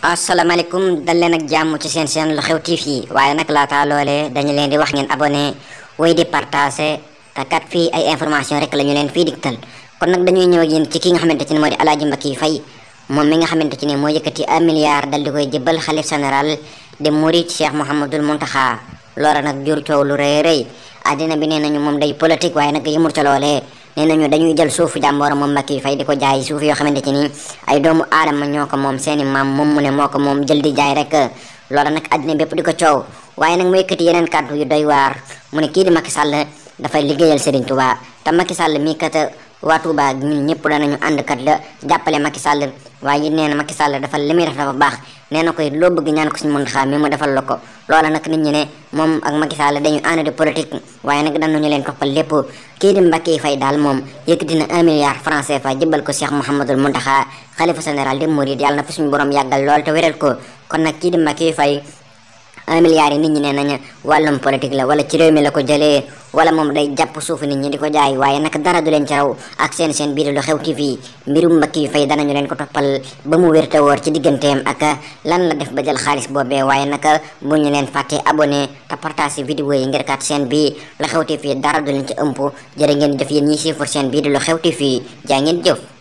asalaamaaleykum dal leen ak jàmm ci seen seen lu xew TV waaye nag laata loolee dañu leen di wax ngeen abonné way di partagé te kat fii ay information rek la ñu leen fii digtal kon nag dañuy ñëw ak yéen ci ki nga xamante ci ne moo di Alaaji Mbacke Faye moom mi nga xamante ci ne moo yëkkati un milliard dal di koy jëbal xalif général de Mouride Cheikh Mouhamadoul Mountakha loola nag jur coow lu rëy rëy àddina bi nee nañu moom day politique waaye nag yëmul ca loolee nee nañu dañuy jël suufu jàmbooram moom Mbacke Faye di ko jaay suuf yoo xamante ci ni ay doomu aadama ñoo ko moom seeni maam moom mu ne moo ko moom jël di jaay rek loola nag àddina bépp di ko coow waaye nag mu yëkkati yeneen kàddu yu doy waar mu ne kii di Macky Sall dafay liggéeyal Serigne Touba te Macky Sall mii kat waa Touba ñun ñëpp danañu ànd kat la jàppale Macky Sall waaye it nee na Macky Sall dafa li muy def dafa baax nee na koy loo bëgg ñaan ko suñu Mountakha mi mu defal la ko loola nag nit ñi ne moom ak Macky Sall dañu ànd di politique waaye nag danañu leen toppal lépp kii di Mbacke Faye daal moom yëkkati na un milliard franc CFA jëbal ko Cheikh Mouhamadoul Mountakha xalifa général des Mourides yàlla na fa suñu borom yàggal lool te wéral ko kon nag kii di Mbacke Faye un milliard yi nit ñi ne nañu wàllum politique la wala ci réew mi la ko jëlee wala moom day jàpp suufu nit ñi di ko jaay waaye nag dara du leen ci raw ak seen seen biir lu xew TV mbirum Mbacke Faye danañu leen ko toppal ba mu wér te wóor ci digganteem ak lan la def ba jël xaalis boobee waaye nag bu ñu leen fàtte abonné te partage vidéo yi ngir kat seen bi lu xew TV dara du leen ci ëmp jërë ngeen jëf yéen ñi siifur seen biir lu xew TV jaa ngeen jëf